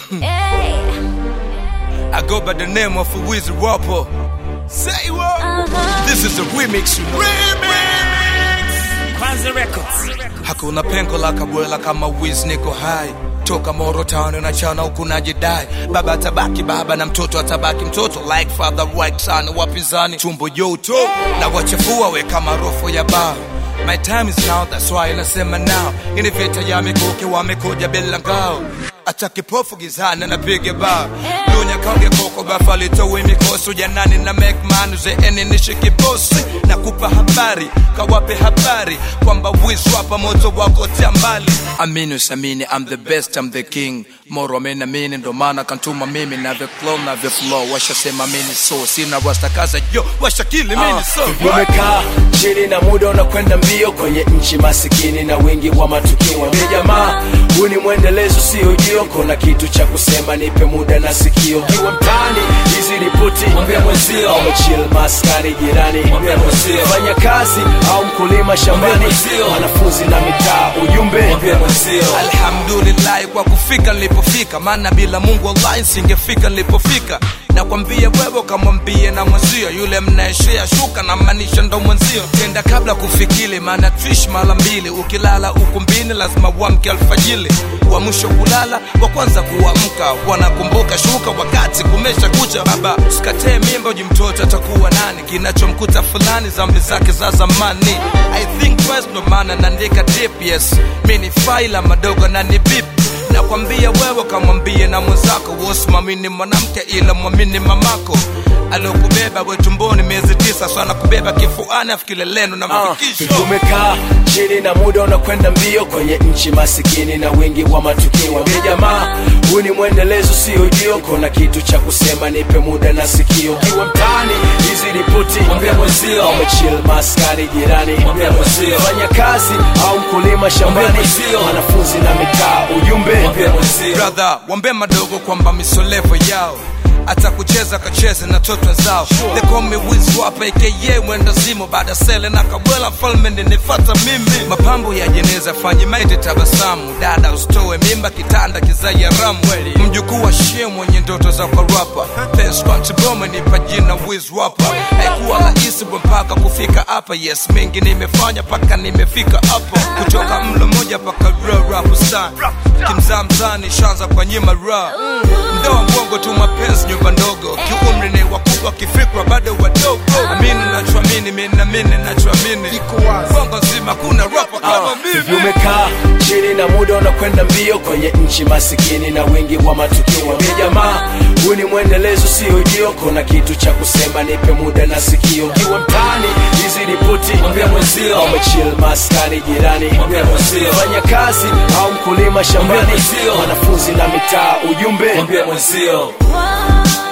Hey, I go by the name of Wizzy Rapper. Say what? uh-huh. This is a remix, you know. Kwanza Records. Hakuna pengo la kabwela kama Wiz, niko hai toka Moro Town na chana huku najidai, baba atabaki baba na mtoto atabaki mtoto, like father right son, wapinzani tumbo joto na wachafua we kama rofo ya baa My time is now, that's why nasema now. Ini vita ya mikuki wamekuja bila ngao, acha kipofu gizani napiga bao dunya kange koko bafali towe mikosi ujanani na make man uzeeni nishiki bosi na kupa habari kawape habari kwamba wiz wapa moto wako tia mbali amini usamini I'm the best I'm the king moro amenamini ndo maana kantuma mimi na the clone na the flow washasema mini so sina wastakaza yo washakili mini so umekaa chini na muda unakwenda mbio kwenye nchi masikini na wingi wa matukio Mwambie jamaa huu ni mwendelezo sio ujio kona kitu cha kusema nipe muda na sikio kiwa mtani hizi ripoti mwambie mwenzio au chill maskani jirani mwambie mwenzio fanya kazi au mkulima shambani wanafunzi na mitaa ujumbe mwambie mwenzio alhamdulillahi kwa kufika nilipofika maana bila mungu wallahi singefika nilipofika nakwambia wewe kamwambie na mwenzio yule mnaeshea shuka na maanisha ndo mwenzio tenda kabla kufikili maana trish mara mbili ukilala ukumbini lazima uamke alfajili wa mwisho kulala wa kwanza kuamka wanakumbuka shuka wakati kumesha kucha baba usikatee mimba uji mtoto atakuwa nani kinachomkuta fulani zambi zake za zamani i think first ndo maana naandika deep yes mi ni faila madogo na ni bip nakwambia wewe kamwambie na mwenzako wosimamini mwanamke ila mwamini mamako aliokubeba we tumboni miezi tisa sana kubeba kifuani afikileleno na mafikisho tumekaa chini na muda unakwenda mbio kwenye nchi masikini na wingi wa matukio Mwambie jamaa huu ni mwendelezo sio ujio kona kitu cha kusema nipe muda na sikio kiwa mtani hizi ripoti mwambie mwenzio au chill maskani jirani mwambie mwenzio fanya kazi au mkulima shambani wanafunzi na mitaa ujumbe mwambie mwenzio brother wambe madogo kwamba misolevo yao hata kucheza kacheze na toto zao they call me wiz wapa aka mwenda zimo baada sele na kabwela mfalme ninifata mimi mapambo ya jeneza fanye maiti tabasamu dada usitoe mimba kitanda kizaya ramu mjukuu wa shie mwenye ndoto za kwa rapa tenskwantibome nipa jina wiz wapa haikuwa rahisi bwe mpaka kufika hapa yes mengi nimefanya mpaka nimefika hapa kutoka mlo moja mpaka rapu sana kimzamzani shanza kwa nyima ra mdoa mbongo tu mapenzi nyumba ndogo kiumri ni wakubwa kifikra bado wadogo amini nachoamini minamini nachoamini bongo nzima kuna rapa kama mimi umekaa chini na muda unakwenda mbio kwenye nchi masikini na wingi wa matukio Mwambie jamaa huu ni mwendelezo sio ujio kona kitu cha kusema nipe muda na sikio kiwa mtani hizi ripoti mwambie mwenzio au chill maskani jirani mwambie mwenzio fanya kazi au mkulima shambani wanafunzi na mitaa ujumbe mwambie mwenzio Wow.